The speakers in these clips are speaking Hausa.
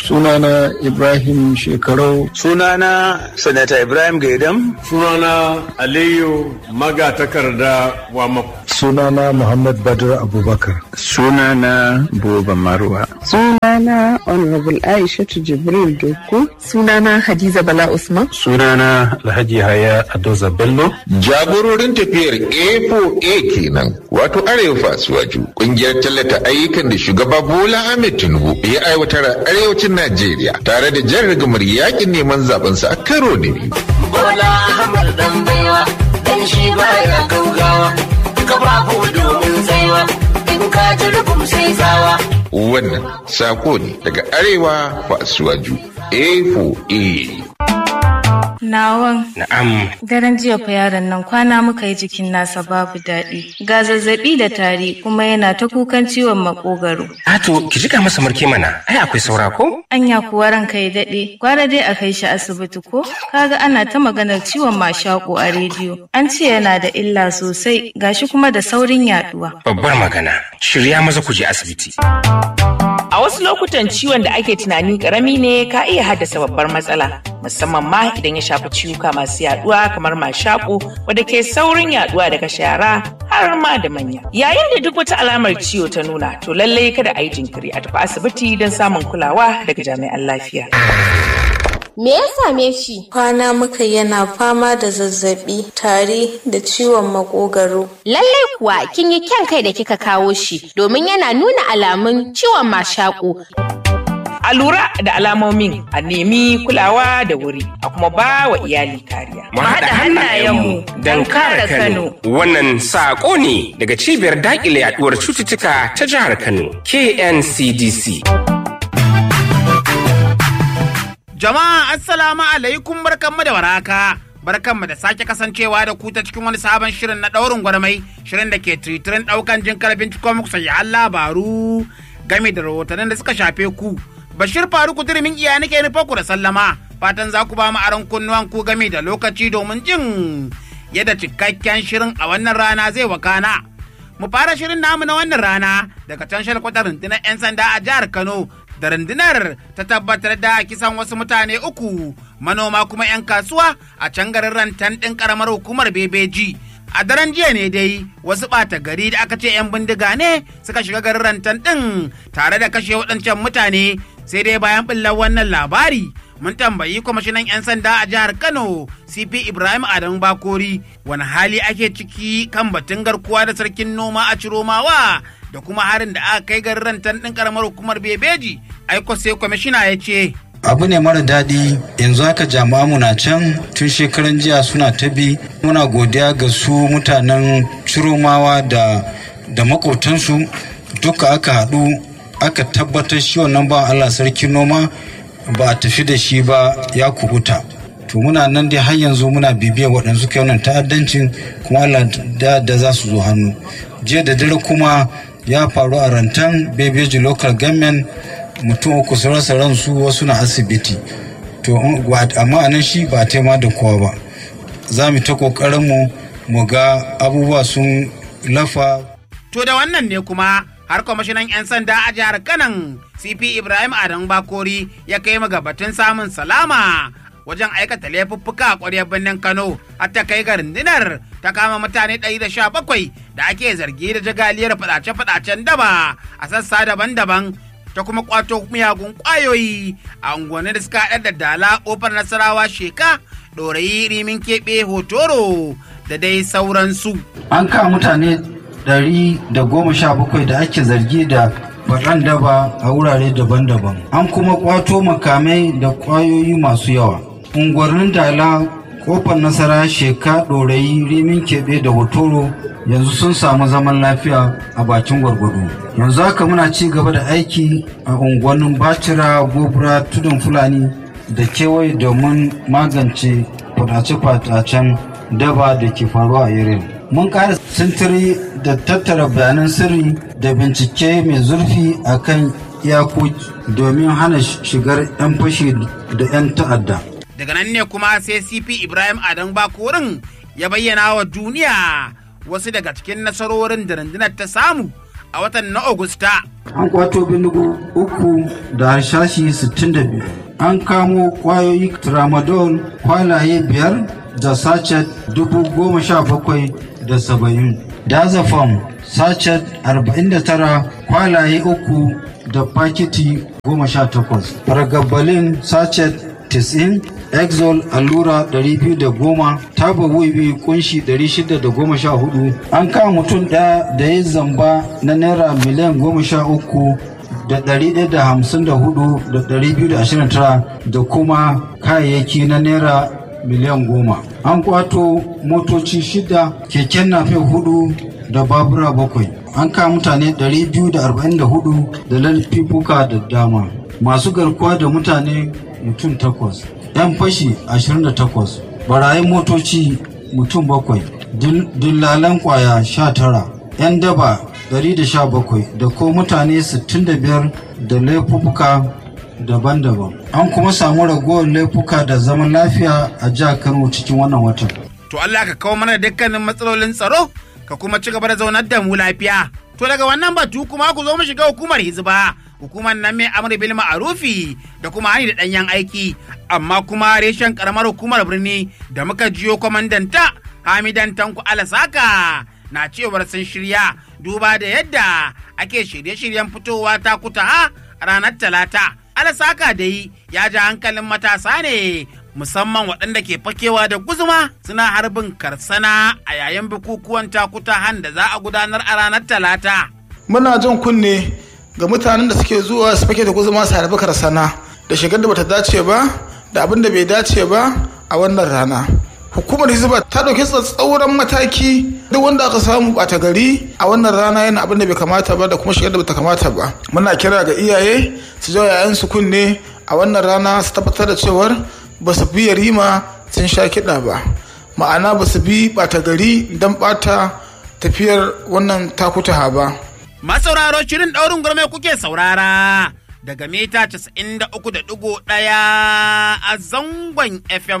Sunana Ibrahim Shekarau. Sunana Sanata Ibrahim Gaidam. Sunana Aliyu Magatakarda Wamako. Sunana Muhammad Badr Abubakar. Sunana Buba Marwa. Sunana Honorable Aishatu Jibril Doku. Sunana Hadiza Bala Usman. Sunana Alhaji Haya Adoza Bello. Jagororin tafiyar A4A kenan wato Arewa Fasuwaju kungiyar tallata ayyukan da shugaba Bola Ahmed Tinubu ya aiwatar a arewacin Najeriya tare da jan rigamar yakin neman zabensa a karo na biyu. Bola Ahmed dan baiwa dan shi baya gaugawa kafafu domin tsaiwa in ka ji rubum sai tsawa. Wannan sako ne daga Arewa Fasuwaju A4A. Nawan. Na'am. Daren jiya fa yaron nan kwana muka yi jikin nasa babu daɗi. Ga zazzaɓi da tari kuma yana ta kukan ciwon makogaro. Ato, ki jika masa marke mana. Ai akwai saura ko? Anya kuwa ranka ya daɗe. Gwara dai a kai shi asibiti ko? Kaga ana ta maganar ciwon mashaƙo a rediyo. An ce yana da illa sosai gashi kuma da saurin yaɗuwa. Babbar magana. Shirya maza ku je asibiti. A wasu lokutan ciwon da ake tunani karami ne ka iya haddasa babbar matsala, musamman ma idan ya shafi ciwuka masu yaduwa kamar mashaƙo wadda ke saurin yaduwa daga shara har ma da manya. Yayin da duk wata alamar ciwo ta nuna, to lallai kada a yi jinkiri a tafi asibiti don samun kulawa daga jami'an lafiya. Me ya same shi? Kwana muka yana fama da zazzabi, tari da ciwon makogaro. Lallai kuwa kin yi kyan kai da kika kawo shi domin yana nuna alamun ciwon mashaƙo. A lura da alamomin a nemi kulawa da wuri a kuma ba wa iyali kariya. Mu haɗa hannayenmu don kare Kano. Wannan saƙo ne daga cibiyar daƙile yaɗuwar cututtuka ta jihar Kano, KNCDC. Jama'a assalamu alaikum barkanmu da waraka. Barkanmu da sake kasancewa da ku ta cikin wani sabon shirin na ɗaurin gwarmai shirin da ke tiritirin ɗaukan jin karfin cikin muku sayi labaru game da rahotannin da suka shafe ku. Bashir Faruku Durmin iya nake nufa ku da sallama fatan za ku ba mu aron kunnuwan ku game da lokaci domin jin yadda cikakken shirin a wannan rana zai wakana. Mu fara shirin namu na wannan rana daga can shalkwatar rundunar 'yan sanda a jihar Kano da rundunar ta tabbatar da kisan wasu mutane uku manoma kuma 'yan kasuwa a can garin rantan ɗin ƙaramar hukumar bebeji a daren jiya ne dai wasu ɓata gari da aka ce 'yan bindiga ne suka shiga garin rantan ɗin tare da kashe waɗancan mutane sai dai bayan ɓullar wannan labari mun tambayi kwamishinan 'yan sanda a jihar kano cp ibrahim adamu bakori wani hali ake ciki kan batun garkuwa da sarkin noma a ciromawa da kuma harin da aka kai garin rantan ɗin karamar hukumar bebeji aiko sai kwamishina ya ce abu ne mara daɗi yanzu haka jama'a na can tun shekaran jiya suna ta bi muna godiya ga su mutanen ciromawa da da makotansu duka aka haɗu aka tabbatar shi wannan ba allah sarki noma ba a tafi da shi ba ya kubuta to muna nan dai har yanzu muna bibiyar waɗansu kai wannan ta'addancin kuma allah da, da za su zo hannu jiya da dare kuma ya faru a rantan bebeji local government mutum uku su rasa ransu wasu na asibiti to amma anan shi ba tema da kowa ba za mu ta kokarin mu mu ga abubuwa sun lafa to da wannan ne kuma har kwamishinan 'yan sanda a jihar kanan cp ibrahim adam bakori ya kai batun samun salama wajen aikata laifuffuka a ƙwaryar birnin kano har ta kai ga rundunar ta kama mutane 117 da ake zargi da jagaliyar fadace-fadacen daba a sassa daban-daban ta kuma kwato miyagun kwayoyi a unguwanni da suka haɗar da dala ƙofar nasarawa sheka ɗorayi rimin keɓe hotoro da dai sauransu. an kama mutane ɗari da goma sha bakwai da ake zargi da faɗan daba a wurare daban-daban an kuma kwato makamai da kwayoyi masu yawa unguwannin dala kofar nasara sheka ɗorayi rimin keɓe da hotoro yanzu sun samu zaman lafiya a bakin gwargwado yanzu haka muna ci gaba da aiki a unguwannin bacira gobra tudun fulani da kewaye domin magance fadace-fadacen daba da ke faruwa a irin mun ƙara sintiri da tattara bayanan sirri da bincike mai zurfi a kan iyakoki domin hana shigar 'yan fashi da 'yan ta'adda daga nan ne kuma sai cp ibrahim adam bakorin ya bayyana wa duniya wasu daga cikin nasarorin da rundunar ta samu a watan na Agusta. An kwato bindigo uku da harshashi 62. An kamo kwayoyi tramadol kwalaye biyar da sachet dubu goma sha bakwai da saba'in. Dazafam sachet arba'in da tara kwalaye uku da fakiti goma sha takwas. Fargabalin sachet tisin Exol allura 210 taba wiwi kunshi 614 an kama mutum ɗaya da ya zamba na naira miliyan 13 da ɗari ɗaya da hamsin da hudu da ɗari biyu da ashirin tara da kuma kayayyaki na naira miliyan goma an kwato motoci shida keken nafe hudu da babura bakwai an kama mutane ɗari biyu da arba'in da hudu da laifuka da dama masu garkuwa da mutane mutum takwas 'yan fashi 28 barayin motoci mutum bakwai dillalan kwaya 19 'yan daba 117 da ko mutane 65 da laifuka daban-daban an kuma samu ragowar laifuka da zaman lafiya a jihar kano cikin wannan watan To Allah ka kawo mana dukkanin matsalolin tsaro ka kuma ci gaba da zaunar da mu lafiya. To daga wannan batu kuma ku zo mu shiga hukumar hizba. Hukumar nan mai amur bil ma'arufi da kuma hani da ɗanyen aiki amma kuma reshen karamar hukumar birni da muka jiyo kwamandanta Hamidan Tanku Alasaka na cewar sun shirya duba da yadda ake shirye-shiryen fitowa ta kuta a ranar talata. Alasaka dai ya ja hankalin matasa ne musamman waɗanda ke fakewa da guzuma suna harbin karsana a yayin bukukuwan takutahan da za a gudanar a ranar talata. Muna jin kunne ga mutanen da suke zuwa su fake da guzuma su harbi karsana da shigar da bata dace ba da abin da bai dace ba a wannan rana. Hukumar Hizba ta ɗauki tsatsauran mataki duk wanda aka samu ɓata gari a wannan rana yana abin da bai kamata ba da kuma shigar da bata kamata ba. Muna kira ga iyaye su jawo 'ya'yansu kunne a wannan rana su tabbatar da cewar ba su bi yarima sun sha kiɗa ba ma'ana ba su bi ɓata gari don ɓata tafiyar wannan takutaha ba Masauraro shirin ɗaurin gurme kuke saurara daga mita 93.1 a zangon FM.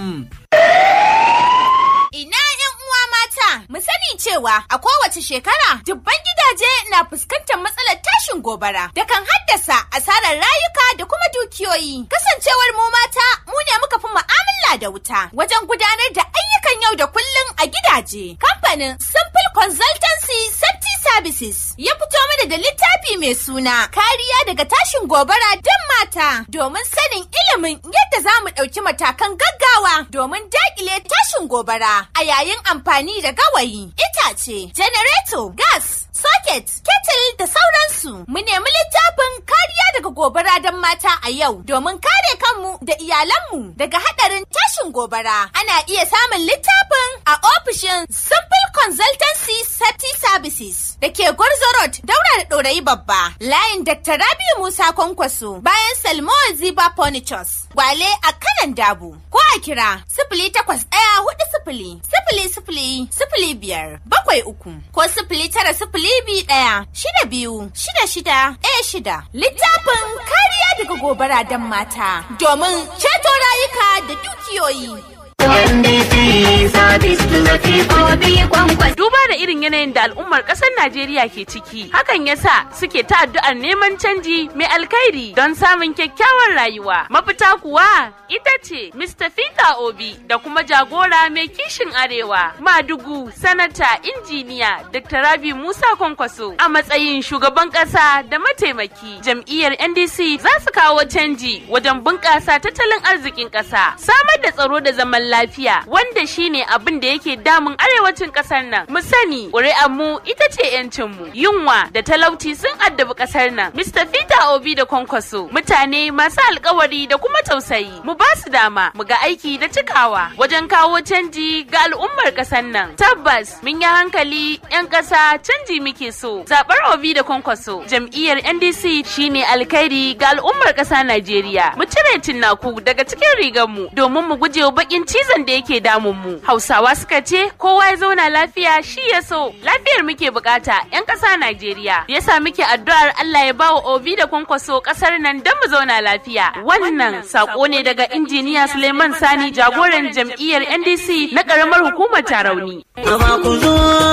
Ina ‘yan uwa mata, mu sani cewa a kowace shekara dubban gidaje na fuskantar matsalar tashin gobara da kan haddasa asarar rayuka da kuma dukiyoyi. Kasancewar mu mata mu ne muka fi mu'amala da wuta wajen gudanar da ayyukan yau da kullum a gidaje. Kamfanin Simple Consultancy Safety Services ya fito mana da littafi mai suna kariya daga tashin gobara don mata domin sanin ilimin yadda za mu ɗauki matakan gaggawa domin daƙile tashin gobara a yayin amfani da gawayi, itace, janareto, gas, socket, kettle da sauransu. Mu nemi littafin kariya daga gobara don mata a yau domin kare kanmu da iyalanmu daga haɗarin tashin gobara. Ana iya samun littafin a ofishin Simple Consultancy Safety Services da ke Gwarzo Road daura da ɗorayi babba. Layin Dr. Rabiu Musa Kwankwaso bayan Salmo Ziba Furnitures. Gwale a kanan dabu. Ko a kira sifili takwas ɗaya hudu sifili sifili sifili sifili biyar bakwai uku ko sifili tara sifili biyu ɗaya shida biyu shida shida ɗaya shida. Littafin kariya daga gobara don mata domin ceto rayuka da dukiyoyi. Duba da irin yanayin da al'ummar ƙasar Najeriya ke ciki, hakan yasa suke ta addu'ar neman canji mai alkhairi don samun kyakkyawar rayuwa. Mafita kuwa ita ce Mr. Peter Obi da kuma jagora mai kishin arewa, Madugu, Sanata, Injiniya, Dr. Rabi Musa Kwankwaso a matsayin shugaban ƙasa da mataimaki. Jam'iyyar NDC za su kawo canji wajen bunƙasa tattalin arzikin ƙasa, samar da tsaro da zaman lafiya wanda shine abin da yake damun arewacin kasar nan mu sani ƙuri'ar mu ita ce yancin mu yunwa da talauci sun addabi kasar nan Mr. Peter Obi da Kwankwaso mutane masu alkawari da kuma tausayi mu ba su dama mu ga aiki da cikawa wajen kawo canji ga al'ummar kasar nan tabbas mun yi hankali yan ƙasa canji muke so zaɓar Obi da Kwankwaso jam'iyyar NDC shine alkhairi ga al'ummar ƙasa Najeriya mu cire tinnaku daga cikin rigar mu domin mu gujewa bakin cizon da yake damun mu hausawa suka ce kowa ya zauna lafiya shi ya so lafiyar muke bukata yan ƙasa najeriya yasa muke addu'ar allah ya bawa obi da kwankwaso ƙasar nan don mu zauna lafiya wannan sako ne daga injiniya suleiman sani jagoran jam'iyyar ndc na ƙaramar hukumar tarauni ku zo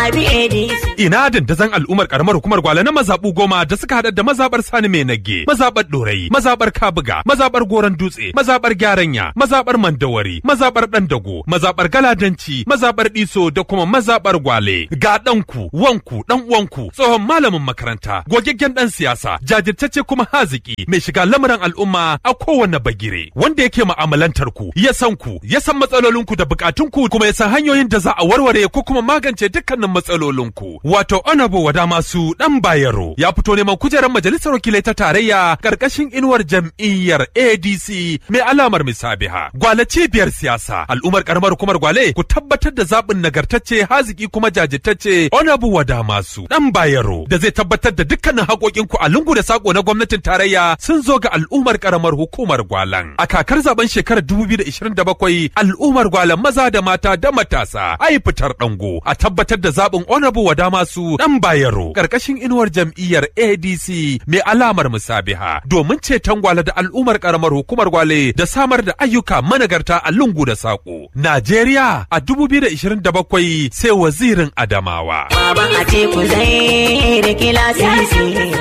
zabi ADC. Ina dandazon al'ummar karamar hukumar gwale na mazaɓu goma da suka haɗa da mazaɓar Sani mai nage, mazaɓar Ɗorayi, mazaɓar Kabuga, mazaɓar Goron Dutse, mazaɓar Gyaranya, mazaɓar Mandawari, mazaɓar Ɗandago, mazaɓar Galadanci, mazaɓar Ɗiso da kuma mazaɓar Gwale. Ga ɗanku, wanku, ɗan uwanku, tsohon malamin makaranta, gogaggen ɗan siyasa, jajirtacce kuma haziki, mai shiga lamuran al'umma a kowane bagire, wanda yake mu'amalantar ku, ya san ku, ya san matsalolinku da bukatunku kuma ya san hanyoyin da za a warware ko kuma magance dukkanin matsalolinku. Wato Honorable Wada Masu Dan Bayero ya fito neman kujerar majalisar wakilai ta tarayya karkashin inuwar jam'iyyar ADC mai alamar misabiha. Gwale cibiyar siyasa al'ummar karamar hukumar Gwale ku tabbatar da zaɓin nagartacce haziki kuma jajirtacce Honorable Wada Masu Dan Bayero da zai tabbatar da dukkanin haƙoƙinku a lungu da sako na gwamnatin tarayya sun zo ga al'ummar karamar hukumar Gwalan. A kakar zaben shekarar 2027 al'ummar Gwalan maza da mata da matasa ai fitar dango a tabbatar da zaɓin Honorable Wada Masu Dan Bayero karkashin inuwar jam'iyyar ADC mai alamar musabiha domin ceton gwale da al'ummar karamar hukumar gwale da samar da ayyuka managarta a lungu da sako. Najeriya a 2027 sai wazirin Adamawa. Baba a teku zai da kilasisi.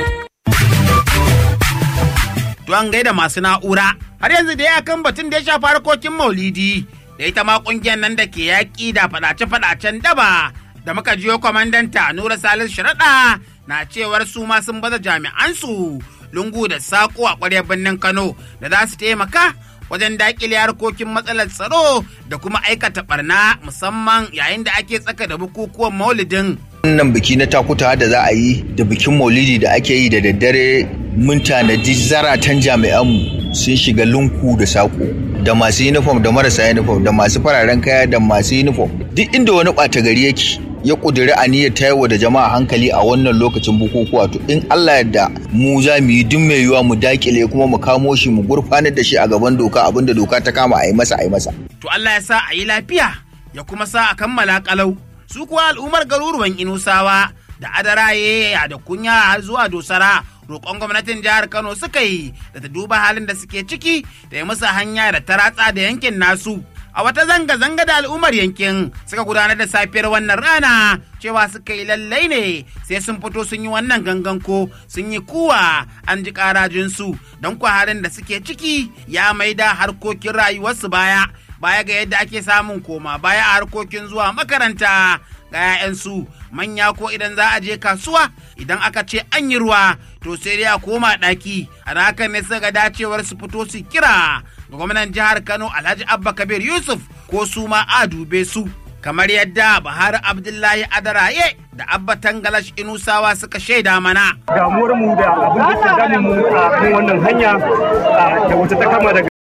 Don gaida masu na'ura har yanzu da ya kan batun da ya shafi harkokin maulidi da ita ma kungiyar nan da ke yaƙi da faɗace-faɗacen daba da muka jiyo kwamandanta Nura Salis Sharaɗa na cewar su ma sun baza jami'ansu lungu da saƙo a ƙwaryar birnin Kano da za su taimaka wajen daƙile harkokin matsalar tsaro da kuma aikata barna musamman yayin da ake tsaka da bukukuwan maulidin. wannan biki na takuta da za a yi da bikin maulidi da ake yi da daddare mun tanadi zaratan jami'anmu sun shiga lunku da saƙo da masu uniform da marasa uniform da masu fararen kaya da masu uniform duk inda wani ɓata gari yake ya ƙudiri aniyar tayarwa da jama'a hankali a wannan lokacin bukukuwa to in Allah yadda mu za mu yi duk mai yiwuwa mu dakile kuma mu kamo shi mu gurfanar da shi a gaban doka abinda doka ta kama a yi masa a yi masa. To Allah ya sa a yi lafiya ya kuma sa a kammala kalau su kuwa al'ummar garuruwan Inusawa da Adaraye da kunya har zuwa Dosara roƙon gwamnatin jihar Kano suka yi da ta duba halin da suke ciki da ya musu hanya da ta ratsa da yankin nasu. A wata zanga-zanga da al'ummar yankin suka gudanar da safiyar wannan rana cewa suka yi lallai ne sai sun fito sun yi wannan gangan ko sun yi kuwa an ji karajinsu don kwa halin da suke ciki ya maida harkokin rayuwarsu baya baya ga yadda ake samun koma baya a harkokin zuwa makaranta ga 'ya'yansu manya ko idan za a je kasuwa idan aka ce an yi ruwa to sai dai a koma ɗaki a hakan ne suka ga dacewar su fito su kira ga gwamnan jihar kano alhaji abba kabir yusuf ko su ma a dube su kamar yadda Buhari Abdullahi Adaraye da Abba Tangalash Inusawa suka shaida mana. Damuwar mu da abin da ke damun mu a kan wannan hanya da wata ta kama daga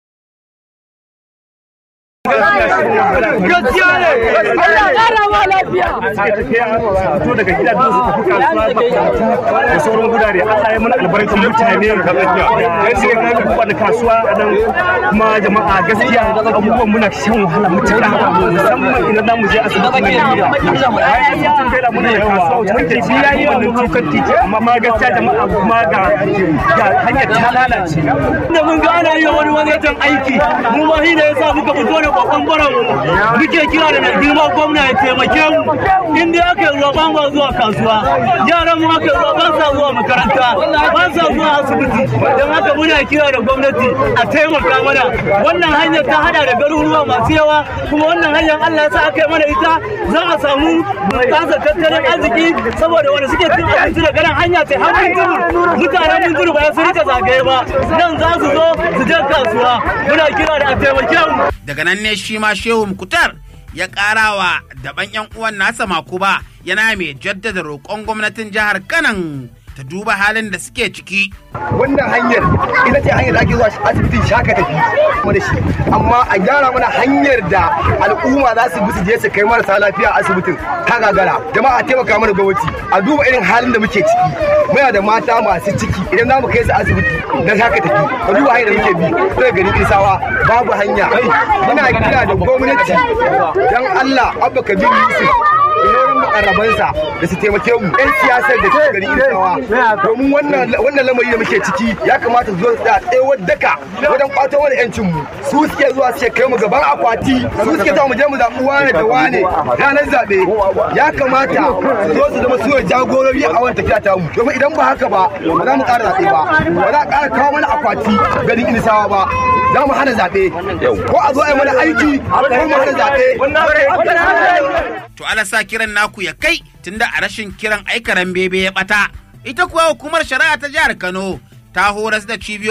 gaskiya ne Allah ƙara ma lafiya a tafiya fito daga gidajen su tafi kasuwa makarantu da sauran gudare Allah ya mana albarkar mutane da sai ka da kasuwa a nan kuma jama'a gaskiya abubuwan muna shan wahala mutuka musamman idan za mu je asibiti na gida bayan sun kai da muna da kasuwa wanda ji yayi wannan tukar titi amma ma gaskiya jama'a kuma ga hanyar ta lalace da mun ga ana yi wani wani aiki mu ma shi ne yasa muka fito da kokon baran muke kira da girma gwamna ya taimake mu in dai aka yi ruwa ba zuwa kasuwa yaran mu aka yi ruwa ba sa zuwa makaranta ba sa zuwa asibiti don haka muna kira da gwamnati a taimaka mana wannan hanyar ta hada da garuruwa masu yawa kuma wannan hanyar Allah ya sa aka yi mana ita za a samu bunƙasa tattalin arziki saboda wanda suke cin abinci da ganin hanya ta har mun mutanen mun turu ba su rika zagaye ba nan za su zo su je kasuwa muna kira da a taimake mu daga nan ne shi ma shehu mukutar ya karawa daban yan uwan nasa makuba yana mai jaddada roƙon gwamnatin jihar kanan ta duba halin da suke ciki. Wannan hanyar ita ce hanyar da ake zuwa asibitin shaka tafi kuma da shi amma a gyara mana hanyar da al'umma za su bi su je su kai marasa lafiya asibitin ta gagara jama'a taimaka mana gwamnati a duba irin halin da muke ciki muna da mata masu ciki idan za mu kai su asibiti na shaka tafi a duba hanyar da muke bi daga garin isawa babu hanya muna kira da gwamnati dan Allah abba kabir yusuf mukarrabansa da su taimake mu yan siyasar da ke gari Irisawa domin wannan wannan lamari da muke ciki ya kamata su zo su tsaya tsayawar daka wajen kwato mana yancin mu su suke zuwa suke kai mu gaban akwati su suke ta mu je mu zaɓi wane da wane ranar zaɓe ya kamata su zo su zama su ne jagorori a wannan tafiya ta mu domin idan ba haka ba ba za mu ƙara zaɓe ba ba za a ƙara kawo mana akwati garin Irisawa ba za mu hana zaɓe ko a zo a yi mana aiki ko mu hana zaɓe To ala sa kiran naku ya kai tunda a rashin kiran aikaran bebe ya bata. Ita kuwa hukumar shari'a ta jihar Kano ta horas da cibiyoyi